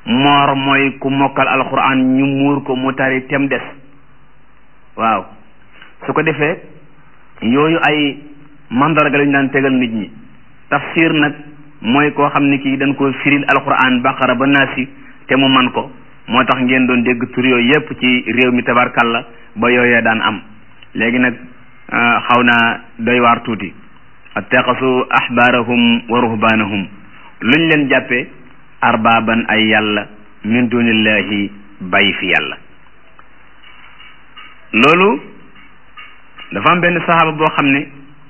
moor mooy ku mokkal alquran ñu muur ko mu tari tem des waaw su ko defee yooyu ay mandarga lañu daan tegal nit ñi tafsir nag mooy koo xam ne kii dañ ko firil alquran baqara ba naasi te mu man ko moo tax ngeen doon dégg tur yooyu yépp ci réew mi tabarkalla ba yooyee daan am léegi nag xaw naa doy waar tuuti attaqasu ahbaarahum wa ruhbaanahum luñ leen jàppe arbaaban ay yàlla min dunillahi bàyyi fi yàlla loolu dafa am benn saxaaba boo xam ne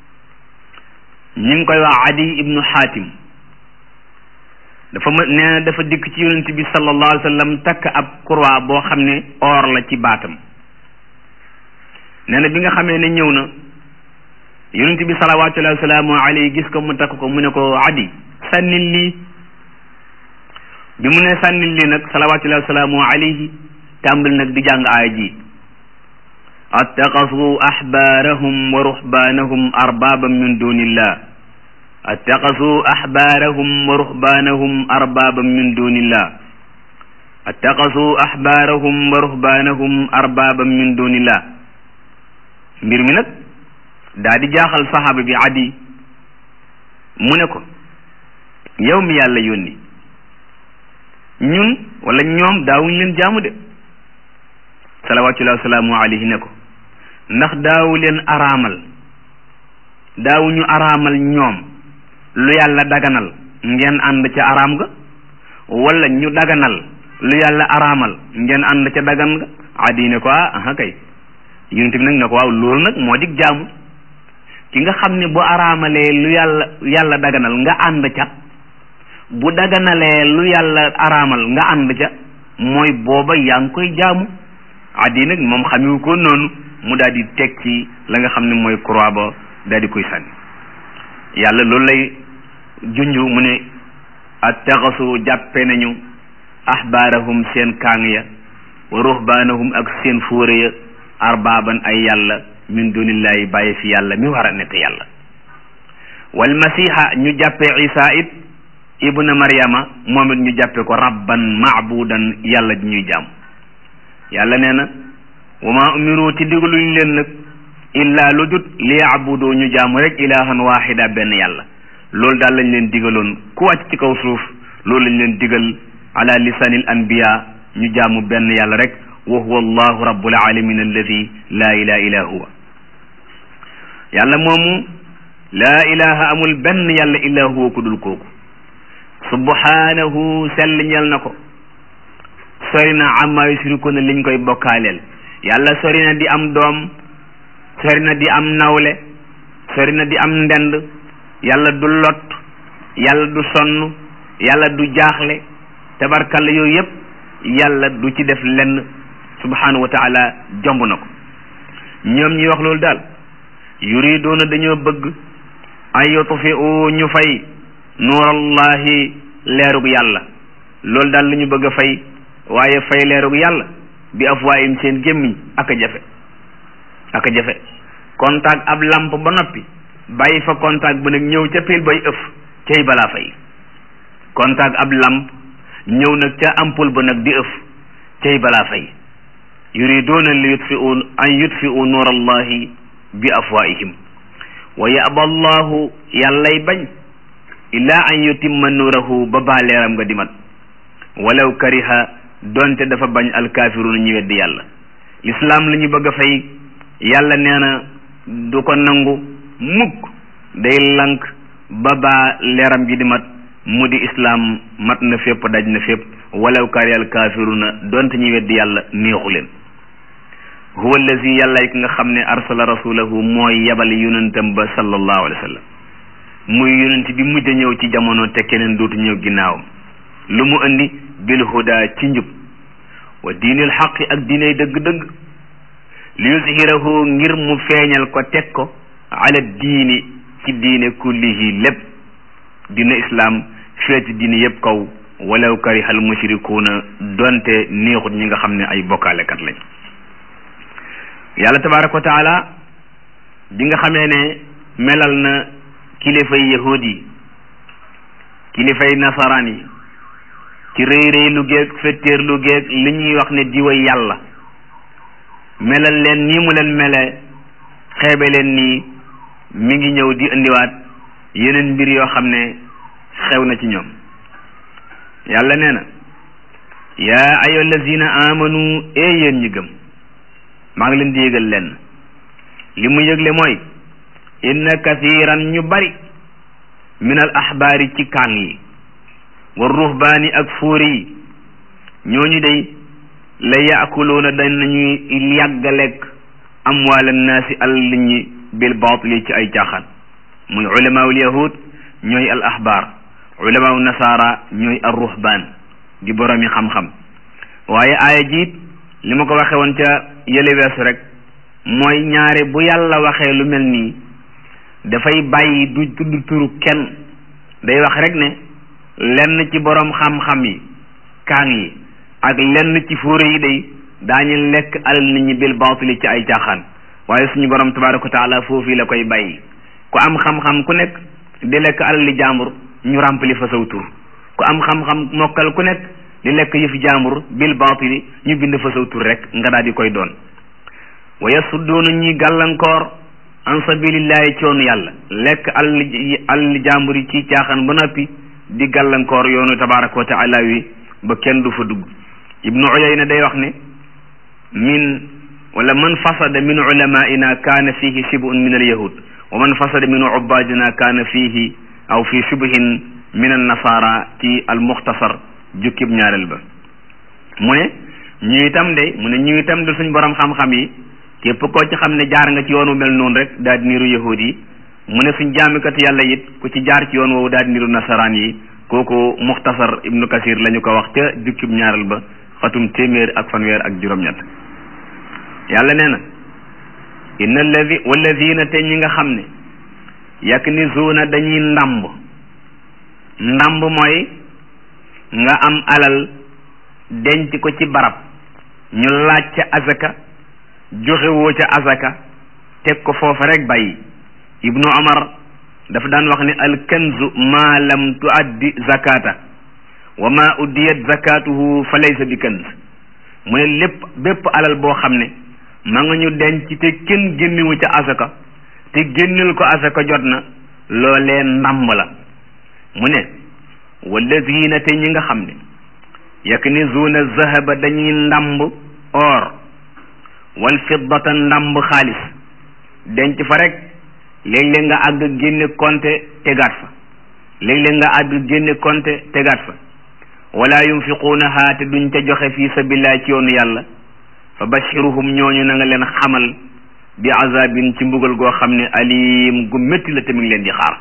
ñi ngi koy wax adi ibnu xaatim dafa ma nee na dafa dikk ci yonent bi sallallahu alayhi wa sallam takk ab croix boo xam ne or la ci baatam nee na bi nga xamee ne ñëw na yonent bi salawatullahi wasalaamu alayhi gis ko mu takk ko mu ne ko adi sànnil lii bi mu ne sànnil lii nag salawatullahi wasalaamu alayhi tàmbali nag di jàng aaya ji attaqasu ahbaarahum wa ruhbaanahum arbaban min dunillah attaqasu ahbaarahum wa ruhbaanahum arbaban min dunillah attaqasu ahbaarahum wa ruhbaanahum arbaban min dunillah mbir mi nag daa di jaaxal saxaaba bi adi mu ne ko yow mi yàlla yónni ñun wala ñoom daawuñ leen jaamu de salawatullahi wasalaamu alayhi ne ko ndax daawu leen araamal daawuñu araamal ñoom lu yàlla daganal ngeen ànd ca araam ga wala ñu daganal lu yàlla araamal ngeen ànd ca dagan ga adi ne ko ah kay yonent bi nag ne ko waaw loolu nag moo dig jaamu ki nga xam ne bu araamalee lu yàlla yàlla daganal nga ànd ca bu daganalee lu yàlla araamal nga ànd ca mooy booba yaa ngi koy jaamu addi nag moom xamiwu ko noonu mu daal di teg ci la nga xam ne mooy croix ba daal di koy sànni yàlla loolu lay junju mu ne attaxasu jàppe nañu ahbaarahum seen kaang ya wa ruhbaanahum ak seen fóore ya arbaaban ay yàlla min dunillahi bàyyi fi yàlla mi war a nekk yàlla wal masiha ñu jàppe isa it ibna maryama moom it ñu jàppe ko rabban maabudan yàlla ji ñuy jaam yàlla nee na wa ma umiru ci digaluñ leen nag illa lu dut li yaabudu ñu jaamu rek ilahan wahida benn yàlla loolu daal lañ leen digaloon ku wàcc ci kaw suuf loolu lañ leen digal ala lisanil anbiya ñu jaamu benn yàlla rek wa huwa allahu rabbul alamin alladi laa ilaha illa huwa yàlla moomu laa ilaha amul benn yàlla illa huwa ku dul kooku subhanahu sell ñel na ko sori na amma yusrikuna liñ koy bokkaaleel yàlla sori na di am doom sori na di am nawle sori na di am ndend yàlla du lot yàlla du sonn yàlla du jaaxle tabarkalla yooyu yëpp yàlla du ci def lenn subhanahu wa taala jomb na ko ñoom ñi wax loolu daal yuriduuna dañoo bëgg ay yutfiu ñu fay nuurallahi leerug yàlla loolu daal la ñu bëgg a fay waaye fay leerug yàlla bi afwaayim seen gémmiñ ak a jafe ak a jafe contact ab lamp ba noppi bàyyi fa contact ba nag ñëw ca pile bay ëf cay balaa fay contact ab lamp ñëw nag ca ampoule ba nag di ëf cay balaa fay yuriduuna li yutfiu an yutfiu nuur allahi bi afwaihim wa yaba allahu yàllay bañ illaa an yutimma nuurahu ba baa leeram nga dimat walaw kariha donte dafa bañ alkaafiruuna ñu weddi yàlla lislaam la ñu bëgg a fay yàlla nee na du ko nangu mukk day lank ba baa leeram gi di mat mu di islaam mat na fépp daj na fépp walaw kariha alkaafiruuna donte ñu weddi yàlla neexu leen huwa allazi yàlla ki nga xam ne arsala rasulahu mooy yabal yonentam ba sallallahu alayhi wa sallam muy yonent bi mujj a ñëw ci jamono te keneen dootu ñëw ginnaawam lu mu indi bil huda ci njub wa diinil xaqi ak diinay dëgg-dëgg li yuzhirahu ngir mu feeñal ko teg ko ala diini ci diine kullihi lépp dina islaam feeti diine yépp kaw walaw karihal mushrikuuna donte neexut ñi nga xam ne ay bokkaalekat lañ yàlla tabaraka wa taala bi nga xamee ne melal na kilifay yahud yi kilifay nasaraan yi ci rëy rëy lu géeg fettéer lu géeg li ñuy wax ne diway yàlla melal leen nii mu leen mele xeebe leen nii mi ngi ñëw di indiwaat yeneen mbir yoo xam ne xew na ci ñoom yàlla nee na yaa ayo lazina amanu ee yéen ñi gëm maa ngi leen di yëgal lenn li mu yëgle mooy inna kathiran ñu bari min al axbaari ci kaan yi wa ruhbaani ak fóori yi ñooñu day la yaakuluuna danañuy yàgg lekk amwaal annaasi alal ñi bil baatili ci ay caaxaan muy ulamaul yahud ñooy al axbaar ulamaul nasaara ñooy al ruhbaan di boromi xam-xam waaye aaya jiit li ma ko waxe woon ca yële weesu rek mooy ñaare bu yàlla waxee lu mel nii dafay bàyyi du tudd turu kenn day wax rek ne lenn ci boroom xam-xam yi kaang yi ak lenn ci fóore yi day daañu lekk alal nit ñi bil baatili ci ay caaxaan waaye suñu borom tabaaraka wa taala foofu la koy bàyyi ku am xam-xam ku nekk di lekk alal li jàmbur ñu ràmpali fa saw tur ku am xam-xam mokkal ku nekk di lekk yëfi jàmbur bil baatili ñu bind fa saw tur rek nga daal di koy doon wa yasudduuna ñuy gàllankoor an sabilillahi ci yoonu yàlla lekk alal alal jàmbur yi ci caaxaan ba noppi di gàllankoor yoonu tabaaraka wa taala wi ba kenn du fa dugg ibnu uyayna day wax ne min wala man fasada min ulamaina kaana fihi shibun min alyahud wa man fasada min ubadina kaana fihi aw fi shubhin min annasara ci almuxtasar jukkib ñaareel ba mu ne ñu itam de mu ne ñu itam de suñ borom xam-xam yi képp koo ci xam ne jaar nga ci yoonu mel noonu rek daal di niru yahud yi mu ne suñ jaamikat yàlla it ku ci jaar ci yoon woowu daal di niru nasaraan yi kooku muxtasar ibnu kasir la ñu ko wax ca jukkib ñaareel ba xatum téeméer ak fanweer ak juróom-ñett yàlla nee na inna alladi walladina te ñi nga xam ne yaknizuuna dañuy ndàmb ndàmb mooy nga am alal denc ko ci barab ñu laaj ca azaka joxe woo ca azaka teg ko foofa rek bàyyi ibnu omar dafa daan wax ne alkanzu ma lam tuaddi zakata wa ma uddiyat zakatuhu fa laysa bi kanz mu ne lépp bépp alal boo xam ne ma nga ñu denc te kenn génnewu ca asaka te génneel ko asaka jot na loolee ndàmb la mu ne wallazina te ñi nga xam ne yaknizuuna zahaba dañuy ndàmb or wal fiddata ndàmb xaalis denc fa rek léeg-léeg nga àgg génne konte tegaat fa léeg-léeg nga àgg génne konte tegaat fa wala yunfiquunaha te duñ ca joxe fi sabilillah ci yoonu yàlla fa bashiruhum ñooñu na nga leen xamal bi azabin ci mbugal goo xam ne alim gu métti la tamit leen di xaar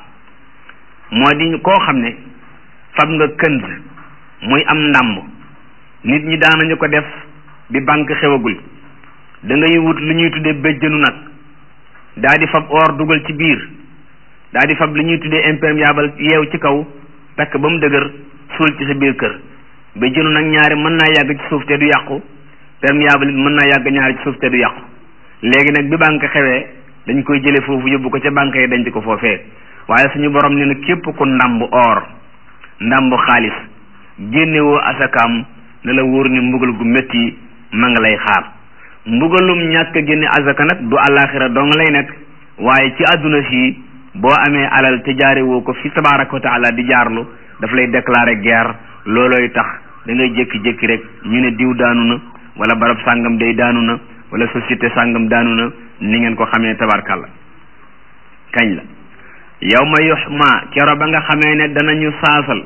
moo di koo xam ne fab nga kënz muy am ndàmb nit ñi daanañu ko def bi banque xewagul da ngay wut lu ñuy tuddee béjjënu nag daa di fab or dugal ci biir daa di fab lu ñuy tuddee imperméable yeew ci kaw takk ba mu dëgër suul ci sa biir kër béjjënu nag ñaari mën naa yàgg ci suuf te du yàqu perméable it mën naa yàgg ñaari ci suuf te du yàqu léegi nag bi banque xewee dañ koy jële foofu yóbbu ko ca banque yi denc ko foofee waaye suñu borom ne na képp ku ndàmb or ndàmb xaalis génnewoo asakaam ne la wóor ni mbugal gu métti ma nga lay xaar mbugalum ñàkk génne asaka nag du àllaaxira dong lay nekk waaye ci àdduna si boo amee alal te jaare woo ko fi tabaaraka wa taala di jaarlu daf lay déclarer guerre loolooy tax da ngay jékki-jékki rek ñu ne diw daanu na wala barab sàngam day daanu na wala société sàngam daanu na ni ngeen ko xamee tabarkàlla kañ la yow ma yuxma kero ba nga xamee ne danañu saasal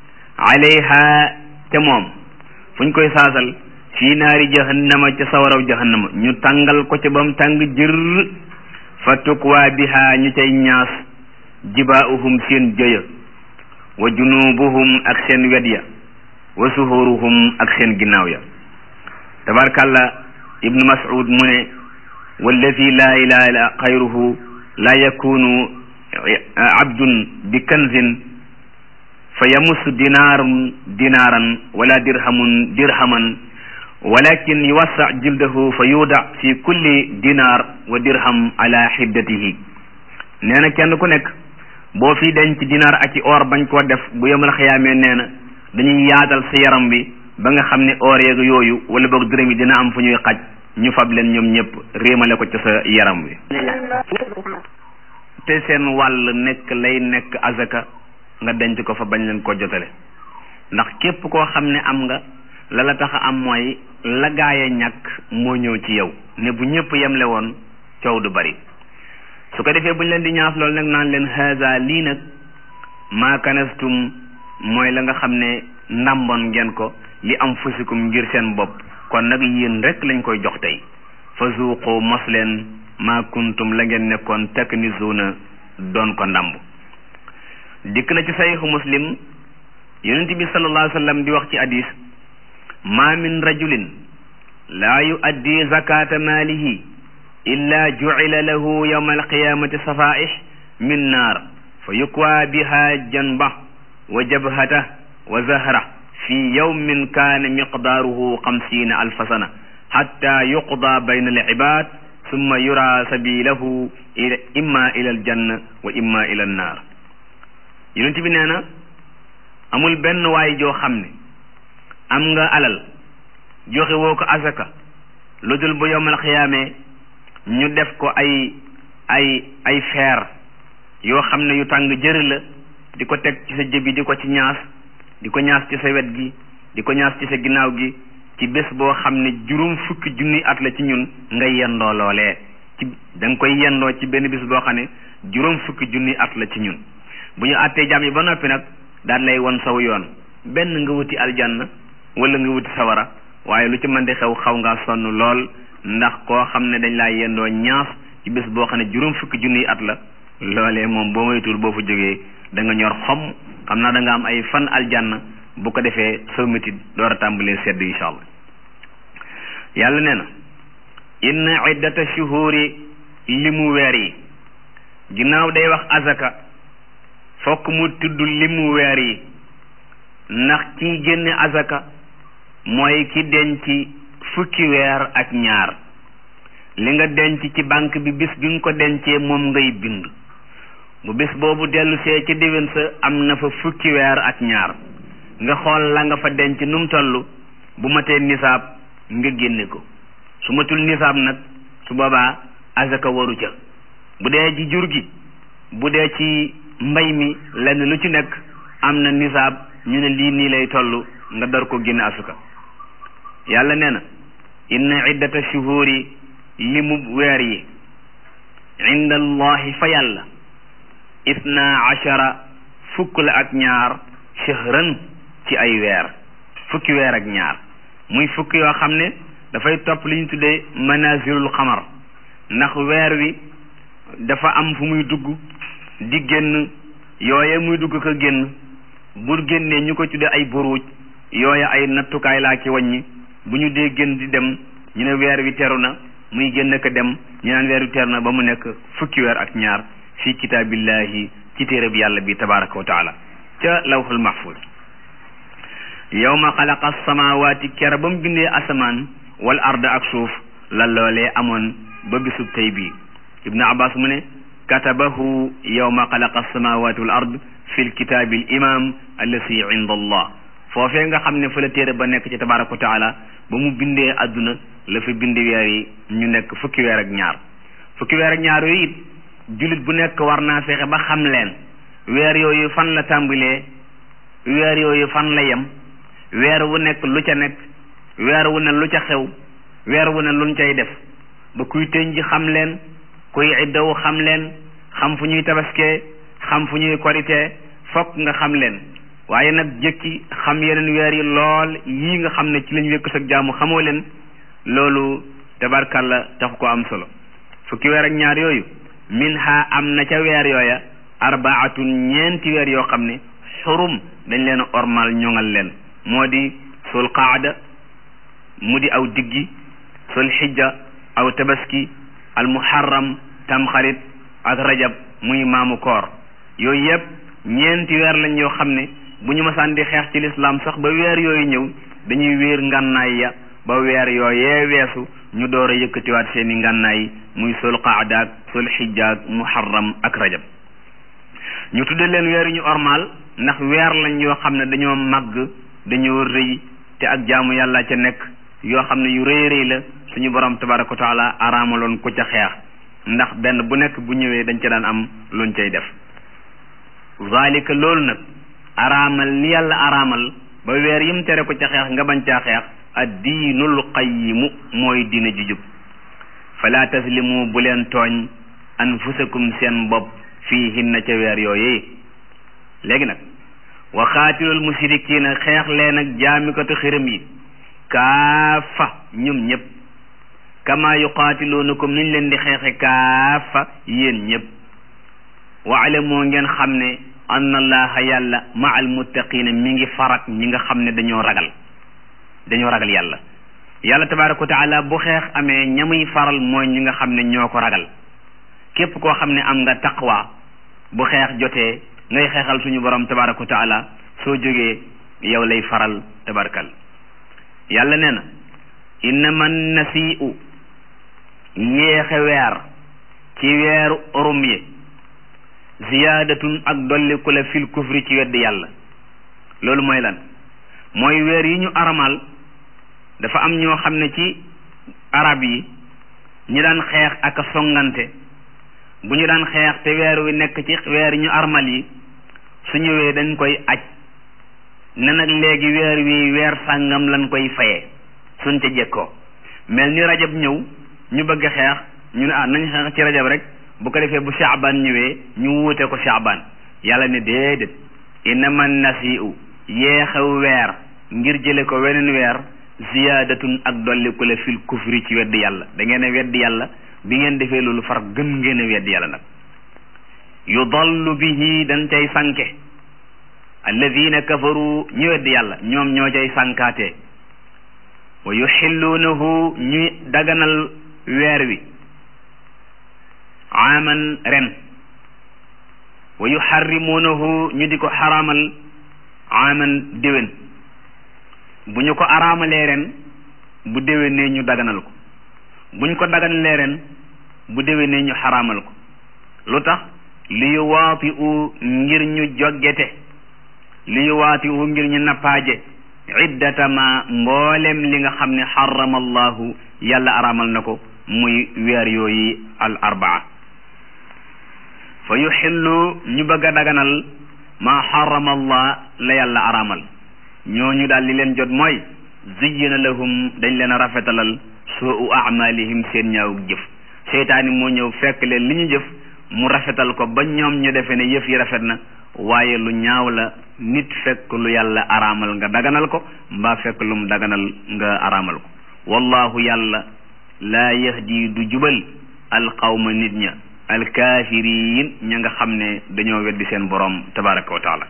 alayha te moom fu ñu koy saasal fii naari jahannama ca sawaraw jahannama ñu tàngal ko ca ba mu tàng jër fa tukwaa biha ñu cay ñaas jibaa'uhum seen jëya wa junubuhum ak seen wet ya wa suhuruhum ak seen ginnaaw ya tabarkàlla ibnu mas'ud mu ne walladi laa ilaha illa xayruhu laa yakunu abdun bi kanzin fa yamussu dinaarum dinaaran wala dirhamun dirhaman walakin yuwassa jildahu fa yuuda fi kulli dinaar wa dirham ala xiddatihi nee na kenn ku nekk boo fi denc dinaar ak i or bañ koo def bu yemal xayaamee nee na dañuy yaatal sa yaram bi ba nga xam ne oor yeeg yooyu wala boog dërëm yi dina am fu ñuy xaj ñu fab leen ñoom ñëpp réemale ko ca sa yaram wi te seen wàll nekk lay nekk azaka nga denc ko fa bañ leen ko jotale ndax képp koo xam ne am nga la la tax a am mooy la gaaya ñàkk moo ñëw ci yow ne bu ñëpp yemle woon coow du bari su ko defee bu ñu leen di ñaas loolu nag naan leen haza lii nag maa kanastum mooy la nga xam ne ndàmboon ngeen ko li am fusikum ngir seen bopp kon nag yéen rek lañ koy jox tey fa zuuqu mos leen maa kuntum la ngeen nekkoon taknizuuna doon ko ndàmb dikk na ci saxiixu muslim yonent bi sallallahu alayhi wa sallam di wax ci hadis ma min rajulin laa yuaddi zakata maalihi illa jucila lahu yawma alqiyamati safaih min naar fa yukwa biha janba wa jabhata wa zahra fi yawmin kaana miqdaaruhu xamsiina alfa sana xatta yuqda bayna alcibaad summa yura sabilahu imma ila aljanna wa imma ila annaar yonent bi nee na amul benn waay joo xam ne am nga alal joxe woo ko asaka lu dul bu yowmal xiyaamee ñu def ko ay ay ay feer yoo xam ne yu tàng jër la di ko teg ci sa jëbi di ko ci ñaas di ko ñaas ci sa wet gi di ko ñaas ci sa ginnaaw gi ci bés boo xam ne juróom fukki junni at la ci ñun nga yendoo loolee ci da nga koy yendoo ci benn bés boo xam ne juróom fukki junni at la ci ñun bu ñu àttee jàmm yi ba noppi nag daan lay won saw yoon benn nga wuti aljanna wala nga wuti sawara waaye lu ci mën di xew xaw ngaa sonn lool ndax koo xam ne dañ laa yendoo ñaas ci bés boo xam ne juróom fukki junniy at la loolee moom boo moytuwul boo fa jógee da nga ñor xom xam naa da nga am ay fan aljanna bu ko defee soo métit door a tàmbalee sedd incha allah yàlla nee na inna iddata shuhuri limu weer yi ginnaaw day wax azaka fokk mu tudd limu weer yi ndax kiy génne azaka mooy ki denc fukki weer ak ñaar li nga denc ci banque bi bis bi nga ko dencee moom ngay bind bu bis boobu dellu see ci déwén sa am na fa fukki weer ak ñaar nga xool la nga fa denc nu mu toll bu matee nisaab nga génne ko su matul nisaab nag su boobaa azaka waru ca bu dee ci jur gi bu dee ci mbay mi lenn lu ci nekk am na nisaab ñu ne lii nii lay toll nga dar ko génne asuka yàlla nee na inna iddata shuhuri limu weer yi inda allahi fa yàlla isna achara fukk la ak ñaar shahran ci ay weer fukki weer ak ñaar muy fukki yoo xam ne dafay topp li ñu tuddee manazilul xamar ndax weer wi dafa am fu muy dugg di génn yooye muy dugg ko génn bu génnee ñu ko tuddee ay buruuj yooye ay nattukaay laa ci wàññi bu ñu dee génn di dem ñu ne weer wi teru na muy génn ko dem ñu naan weer wi teru na ba mu nekk fukki weer ak ñaar fi kitaabillahi ci téereb yàlla bi tabaraka wa taala ca lawhul mahfuz yawma xalaqa samawaati kera ba mu bindee asamaan wal arda ak suuf la loolee amoon ba bisub tey bii ibnu abbas mu ne katabahu yawma xalaqa samawaati wal ard fi lkitaabi l imam allati inda allah foofee nga xam ne fa la téere ba nekk ci tabaraka wa taala ba mu bindee adduna la fi bindi weer yi ñu nekk fukki weer ak ñaar fukki weer ak ñaar yooyu it jullit bu nekk war naa fexe ba xam leen weer yooyu fan la tàmbalee weer yooyu fan la yem weer wu nekk lu ca nekk weer wu ne lu ca xew weer wu ne luñ cay def ba kuy tëñ ji xam leen kuy iddawu xam leen xam fu ñuy tabaskee xam fu ñuy koritee fokk nga xam leen waaye nag jëkki xam yeneen weer yi lool yii nga xam ne ci lañ wékk sag jaamu xamoo leen loolu tabarkalla taxu ko am solo fukki weer ak ñaar yooyu min ha am na ca weer yooya arbaatun ñeenti weer yoo xam ne xurum dañ leen ormal ñoŋal leen moo di sul qaada mu di aw diggi sul xijja aw tabaski al muharram tamxarit ak rajab muy maamu koor yooyu yëpp ñeenti weer lañ yoo xam ne bu ñu masaan di xeex ci lislaam sax ba weer yooyu ñëw dañuy wéer ngànnaay ya ba weer yooyee weesu ñu door a yëkkatiwaat seeni ngànnaay muy sul qaada ak sul xijja ak muharram ak rajab ñu tudde leen weer yu ñu ormal ndax weer lañ yoo xam ne dañoo màgg dañoo rëy te ak jaamu yàlla ca nekk yoo xam ne yu rëy rëy la suñu borom tabaraka wa taala araamaloon ku ca xeex ndax benn bu nekk bu ñëwee dañ ca daan am luñ cay def zalika loolu nag araamal li yàlla araamal ba weer yim tere ko ca xeex nga bañ caa xeex ad diinul qayyimu mooy diina ju jub fala taslimu bu leen tooñ anfusakum seen bopp fii hinna ca weer yooyee léegi nag wa xaatilul musrikiina xeex leen ak jaamikatu xiram yi kaafa ñoom ñëpp kama yuqaatiluunakum niñ leen di xeexe kaafa yéen ñëpp waalamoo ngeen xam ne anna allaha yàlla ma al muttaqiina mi ngi farak ñi nga xam ne dañoo ragal dañoo ragal yàlla yàlla tabaraka wa taala bu xeex amee ñamuy faral mooy ñi nga xam ne ñoo ko ragal képp koo xam ne am nga taqwa bu xeex jotee ngay xeexal suñu borom tabaraka wa taala soo jógee yow lay faral tabarakal yàlla nee na innama nasiu yéexe weer ci weeru orum yi ziyaadatun ak dolliku la fil kufri ci weddi yàlla loolu mooy lan mooy weer yi ñu aramal dafa am ñoo xam ne ci arab yi ñi daan xeex ak a songante bu ñu daan xeex te weer wi nekk ci weer ñu armal yi su ñëwee dañ koy aj ne nag léegi weer wi weer sàngam lañ koy fayee suñ ca jekkoo mel ni rajab ñëw ñu bëgg xeex ñu ne ah nañ xeex ci rajab rek bu ko defee bu shaaban ñëwee ñu wuute ko shaaban yàlla ne déedéet innama nasiu yeexew weer ngir jële ko weneen weer ziyaadatun ak dolliku la fil kufri ci weddi yàlla da ngeen a weddi yàlla bi ngeen defee loolu far gën ngeen a weddi yàlla nag yudallu bihi dañ cay sànke alladina kafaru ñu weddi yàlla ñoom ñoo cay sànkaatee wa yuxilluunahu ñuy daganal weer wi aaman ren wa yuxarrimuunahu ñu di ko xaraamal aaman déwén bu ñu ko araamalee ren bu déwénee ñu daganal ko buñ ko daganalee ren bu déwénee ñu xaraamal ko lu tax li yu waati u ngir ñu joggete li yu waati u ngir ñu nappaaje iddatama mboolem li nga xam ne xarama allahu yàlla araamal na ko muy weer yooyu al arbaa fa yuxillu ñu bëgg a daganal maa xarama allah la yàlla araamal ñooñu daal li leen jot mooy ziyyina lahum dañ leen a rafetalal suu amalihim seen ñaaw jëf seytaani moo ñëw fekk leen li ñu jëf mu rafetal ko ba ñoom ñu defe ne yëf yi rafet na waaye lu ñaaw la nit fekk lu yàlla araamal nga daganal ko mbaa fekk lu mu daganal nga araamal ko wallahu yàlla laa yahdi du jubal alqawma nit ña alkaafiriin ña nga xam ne dañoo weddi seen borom tabaraka wa taala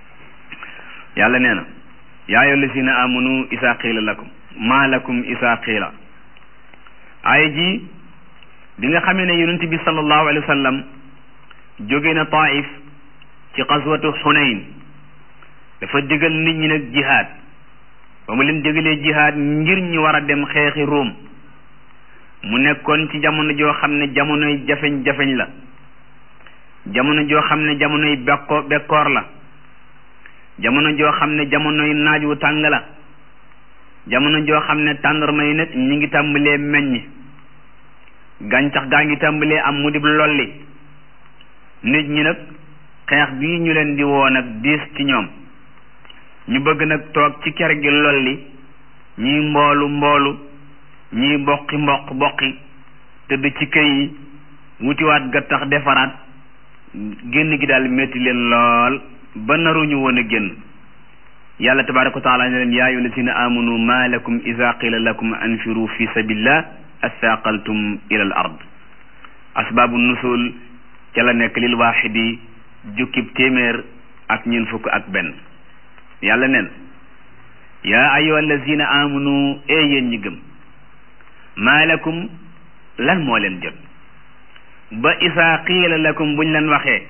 yàlla nee na yaa ayyuha allazina amanu isaa qiila lakum maa lakum isaa qiila aaya ji bi nga xamee ne yonent bi sallallahu alayhi wa sallam jóge na taif ci xaswatu xunayn dafa digal nit ñi nag jihaad ba mu leen digalee jihaad ngir ñu war a dem xeexi Ruum mu nekkoon ci jamono joo xam ne jamonoy jafeñ-jafeñ la jamono joo xam ne jamonoy bekko bekkoor la jamono joo xam ne jamonoy naaj wu tàng la jamono joo xam ne tàndarma yi nag ñi ngi tàmbalee meññ gàncax gaa ngi tàmbalee am mu dib lolli nit ñi nag xeex bii ñu leen di woo nag diis ci ñoom ñu bëgg nag toog ci ker gi lolli ñiy mboolu mboolu ñiy boqi mboq boqi tëdd ci këy yi wutiwaat gattax defaraat génn gi daal metti leen lool ba naruñu woon a génn yàlla tabaraka wa taala ne leen yaa ayyuha allazina amanu ma lakum ida qila lakum anfiru fi sabilillah athaqaltum ila al ard asbaabu nusul ca la nekk lil waaxidi jukkib téeméer ak ñeent fukk ak benn yàlla neen yaa ayyuha allazina amanu ee yéen ñi gëm maa lakum lan moo leen jot ba isaa qiila lakum buñ leen waxee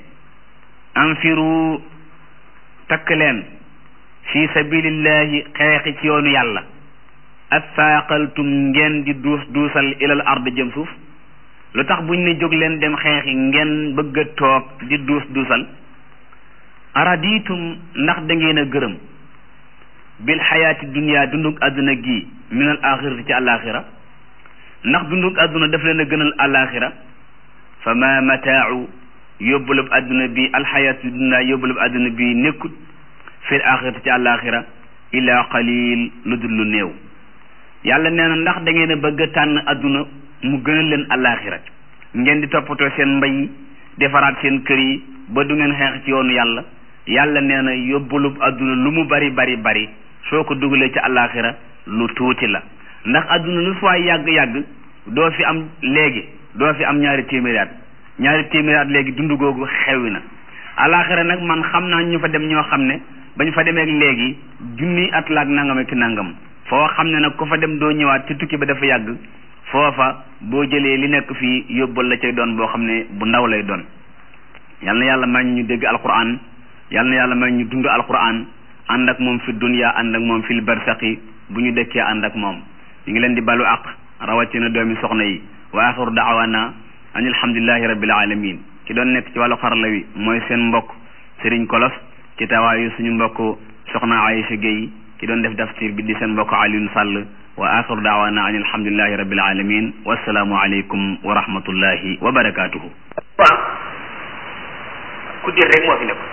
anfiru takk leen fi sabilillahi xeexi ci yoonu yàlla athaaqaltum ngeen di duus duusal ilal ard jëm suuf lu tax buñ ne jóg leen dem xeexi ngeen bëgg a toog di duus duusal araditum ndax da ngeen a gërëm bil xayaati dunia dundug àdduna gi min al axirati ci àllaaxira ndax dundug àdduna daf leen a gënal àllaaxira fa ma mataau yóbbulub àdduna bi alxayaatu dunia yóbbulub àdduna bi nekkut fil axirati ci àllaaxira illa qalil lu dul lu néew yàlla nee na ndax da ngeen a bëgg a tànn àdduna mu gënal leen àllaaxira ngeen di toppatoo seen mbay yi defaraat seen kër yi ba du ngeen xeex ci yoonu yàlla yàlla nee na yóbbulub àdduna lu mu bari bari bari soo ko dugalee ci àllaaxira lu tuuti la ndax àdduna lu fi waay yàgg-yàgg doo fi am léegi doo fi am ñaari téeméeri at ñaari téeméeri at léegi dund googu xewi na àllaaxira nag man xam naa ñu fa dem ñoo xam ne bañ fa demee léegi junni at la ak nangam ak nangam foo xam ne nag ku fa dem doo ñëwaat ci tukki ba dafa yàgg foofa boo jëlee li nekk fii yóbbal la cay doon boo xam ne bu ndaw lay doon yal na yàlla may ñu dégg alquran yal na yàlla may ñu dund alquran ànd ak moom fi dunya ànd ak moom fil barsaqi bu ñu dëkkee ànd ak moom ñu ngi leen di balu aq rawatina doomi soxna yi wa axiru daawana an alhamdulillahi rabbil alamin ki doon nekk ci wàllu xarala wi mooy seen mbokk Serigne Kolos ci tawaayu suñu mbokk soxna Aïcha Gueye ki doon def tafsir bi di seen mbokk Alioune Sall wa axiru daawana an alhamdulillahi rabbil alamin wassalaamu aleykum wa rahmatullahi wa barakatuhu waaw ku dir rek moo fi nekk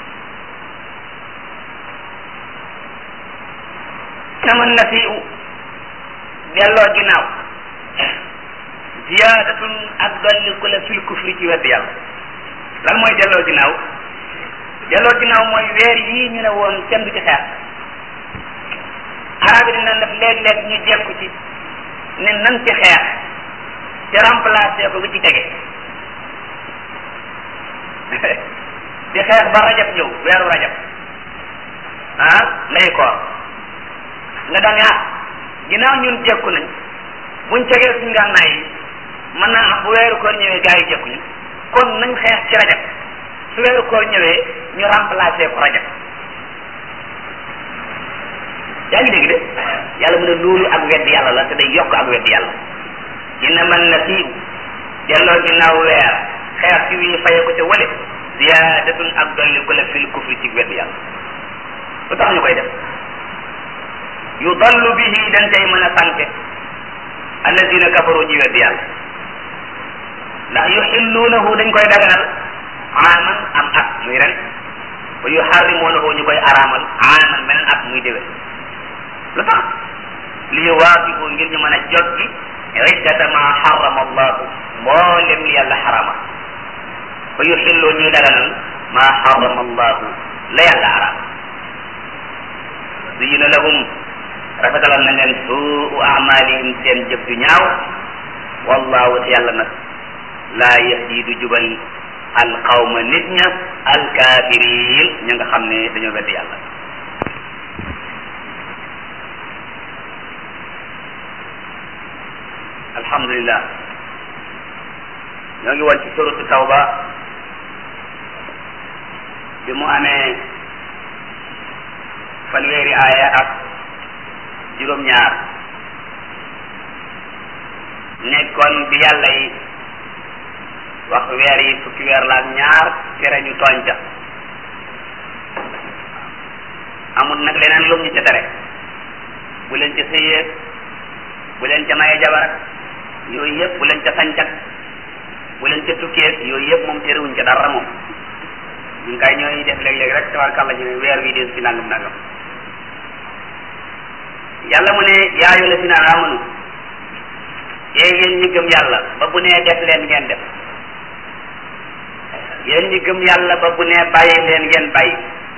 saman na fi delloo ginnaaw ziyaadatun ak dolli ku la fil kufri ci wedd yàlla lan mooy delloo ginnaaw delloo ginnaaw mooy weer yii ñu ne woon kenn du ci xeex arab yi dina def léeg-léeg ñu jekku ci ne nan ci xeex te remplacé ko bi ci tege di xeex ba rajab ñëw weeru rajab ah lay koor nga daan ah ginnaaw ñun jekku nañ buñ tegee suñu gànnaay yi mën naa am bu weeru koor ñëwee gaa yi jekkuñu kon nañ xeex ci rajab su weeru koor ñëwee ñu remplacé ko rajab yaa ngi dégg de yàlla mu ne loolu ak wedd yàlla la te day yokk ak wedd yàlla inna man na siiw delloo ginnaaw weer xeex ci wii faye ko ca wale ziyaadatun ak dolli ko la fil kufri ci wedd yàlla lu tax ñu koy def yudallu bihi dañ tey mën a sànke alladina kafaru ñi wedd yàlla ndax yuxilluunahu dañ koy daganal aaman am at muy ren wa yuxarrimuunahu ñu koy araamal aaman beneen at muy déwén lu tax li yuwaafiqu ngir ñu mën a jot gi iddata ma xarama allahu mboolem li yàlla xarama wa yuxillu ñuy daganal ma xarama allahu la yàlla araam zuyina lahum rafetalal na leen suu amalihim seen jëf ju ñaaw wallahu te yàlla nag laa yahdi du jubal alqawma nit ña alkafirin ña nga xam ne dañoo wedd yàlla alhamdulillah ñoo ngi woon ci suratu tawba bi mu amee fanweeri aaya ak juróom-ñaar nekkoon bi yàlla yi wax weer yi fukki weer la ak ñaar tere ñu tooñ ca amul nag leneen lum ñu ca tere bu leen ca sëyee bu leen ca maye jabarak yooyu yëpp bu leen ca sañcat bu leen ca tukkee yooyu yëpp moom terewuñ ca dara moom ñun kay ñooy def léeg-léeg rek tabarkàlla ñu ne weer wi des ci nangam nangam yàlla mu ne yaayu la si naan amanu yéen yéen ñi gëm yàlla ba bu nee def leen ngeen def yéen ñi gëm yàlla ba bu nee bàyyi leen ngeen bàyyi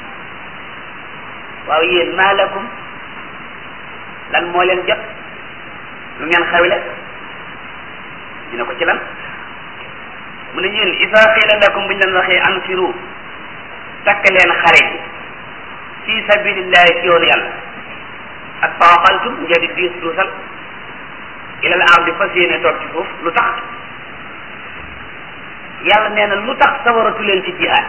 waaw yéen maalakum lan moo leen jot lu ngeen xawle dina ko ci lan mu ne yéen isa qiila lakum buñ leen waxee anfiru takk leen xare ji fi sabilillahi ci yoonu yàlla ak taaqaltum ngeen di diis duusal ilal ardi fas yéene toog ci suuf lu tax yàlla nee na lu tax sawaratu leen ci jihaad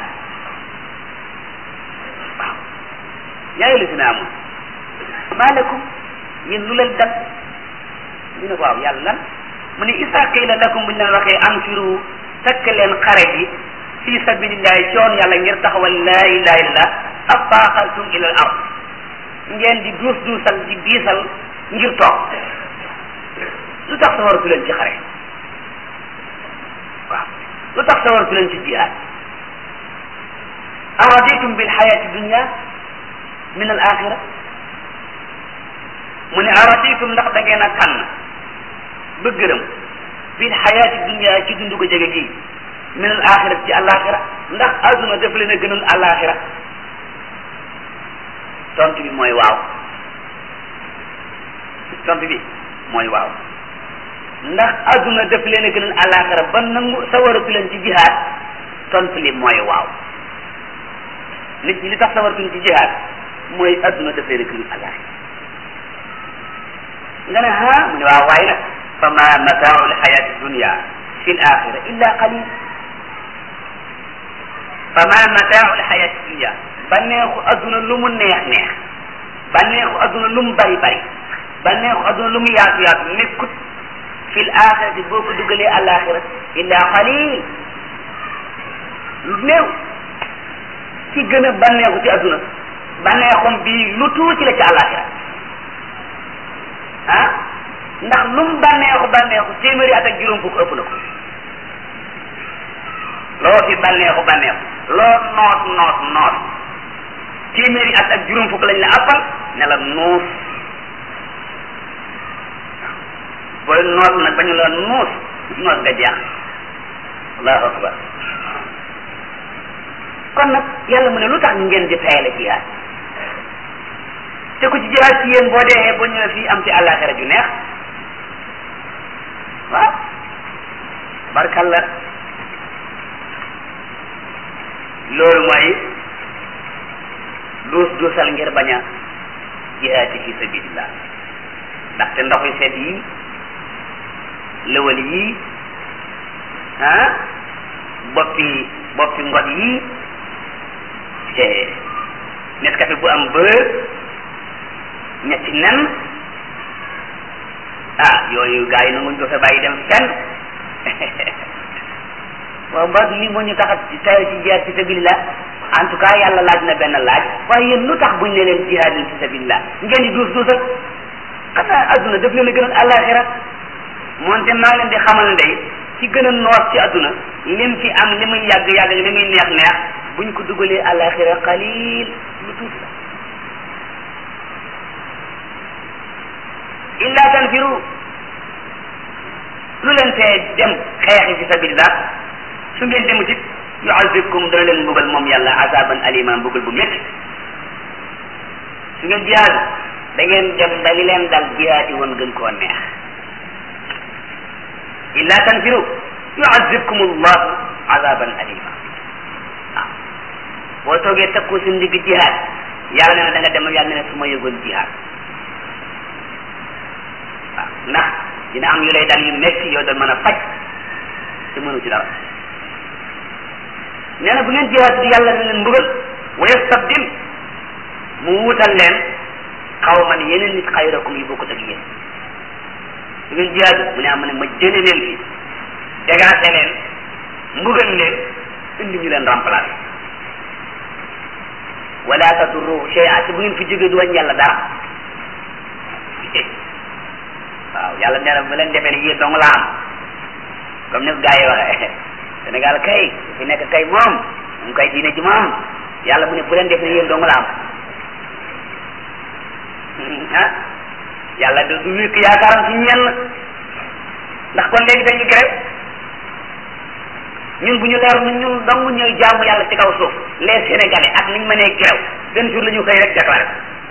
waaw yaayu la si na amul maalakum yéen lu leen dal ñu ne waaw yàlla lan mu ne isa qiila lakum buñ leen waxee anfiru takk leen xare ji fi sabilillahi ci yoon yàlla ngir taxawal laa ilaha illallah afaaqaltum ila al ard ngeen di duus duusal di diisal ngir toog lu tax sawaratu leen ci xare waaw lu tax sawaratu leen ci jihaad araditum bil xayati dunia min al axira mu ne araditum ndax da ngeen a tànn ba gërëm bil xayati dunia ci dundu ko jege gii min al axira ci alaxira ndax aduna daf leen a gënal alaxira tontu bi mooy waaw tontu bi mooy waaw ndax aduna daf leen a gënal alaxira ba nangu sawaratu leen ci jihaad tontu li mooy waaw nit ñi li tax sawaratuñ ci jihaad mooy aduna daf leen a gënal alaxira nga ne ha mu ne waaw waaye nag fa ma mataau lxayati dunia fi l axira illa qalil fa ma mataau lxayati dunia bànneexu adduna lu mu neex neex bànneexu adduna lu mu bari bari bànneexu adduna lu mu yaatu yaatu nekkut fil axirati boo ko dugalee alaxira illa qalil lu néew ci gën a bànneexu ci adduna bànneexum bii lu tuuti la ci alaxira ah ndax lu mu bànneexu bànneexu téeméeri at ak juróom fukk ëpp na ko loo fi bànneexu bànneexu loo noos noos noos téeméeri at ak juróom fukk lañ la appal ne la nuus booy noos nag bañu la nuus noos nga jeex allahu akbar kon nag yàlla mu ne lu tax ngeen di tayale jihaad te ku ci jihaad ci yéen boo dee boo ñëwee fii am ci àllaaxira ju neex waaw barkalla loolu mooy duus duusal ngir bañ a jihaati fi sabilillah ndaxte ndox yu seet yi lëwal yi ah boppi boppi ngot yi Nescafé bu am beurre ñetti nen ah yooyu gars yi nanguñ ko fa bàyyi dem fenn waaw mbaa lii moo ñu tax a tayal ci jihaad fi sabilillah en tout cas yàlla laaj na benn laaj waaye yéen lu tax buñ ne leen jihaad fi sabilillah ngeen di duus duusal xanaa adduna daf leen a gënal àllaaxira moonte maa leen di xamal ndey ci gën a noos ci adduna lim fi am li muy yàgg yàgg li muy neex neex buñ ko dugalee àllaaxira qalil lu tuuti la illa tanfiru lu leen tee dem xeexi fi sabilillah su ngeen demut it yuazibkum dana leen mbugal moom yàlla azaban alima mbugal bu métti su ngeen jihaad da ngeen dem ba li leen dal jihaati woon gën koo neex illa tanfiru yuazibkum allahu azaban alima waaw boo toogee takku si ndigg jihaad yàlla nee na da nga dem yàlla nee na su ma yëgoon jihaad waaw ndax dina am yu lay dal yu métti yoo doon mën a faj te mënu ci dara nee na bu ngeen jihaad di yàlla na leen mbugal wa yastabdil mu wutal leen xawman yeneen nit xayrakum yi bokkut ak yéen bu ngeen jihaad mu ne am ne ma jële leen fi dégaase leen mbugal leen indi ñu leen remplacer wala tadurruhu shay'a te bu ngeen fi jógee du wàññi yàlla dara waaw yàlla nee na bu leen defee ne yéen dong la am comme ni ko gars yi waxee Sénégal kay su fi nekk kay moom mu kay diine ji moom yàlla mu ne bu leen def ne yéen dong la am ah yàlla du du wékk yaakaaram ci ñenn ndax kon léegi dañu grève ñun bu ñu leer ñun ñun dong ñooy jaamu yàlla ci kaw suuf les sénégalais ak niñ mënee grève benn jour la ñu xëy rek déclaré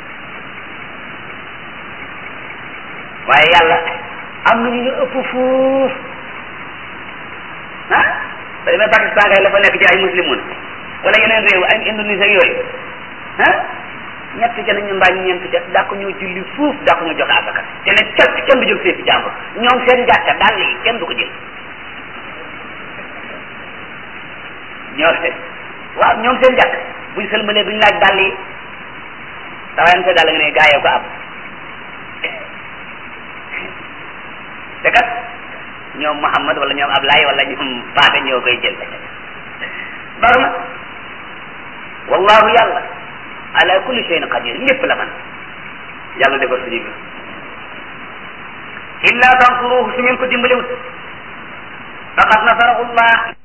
waaye yàlla am nañu ñu ëpp fuuf ah ba demee Pakistan kay la fa nekk ci ay muslimoon wala yeneen réew ay Indonésie ak yooyu ah ñett ca nañu mbaa ñeent ca daa ko ñoo julli fuuf daa ko ñoo joxe asaka te ne cot kenn du jël seefi jàmbur ñoom seen jàkka daal yi kenn du ko jël ñoo waaw ñoom seen jàkk buñ sëlmalee duñ laaj dàll yi dawayam sa dàll nga ne gaayee ko am te kat ñoom Muhammad wala ñoom Ablaye wala ñoom Paate ñoo koy jël bar na wallahu yàlla ala kulli shay'in qadir lépp la man yàlla defar suñu mbir illa tansuruhu su ngeen ko dimbaliwut faqad nasarahu llah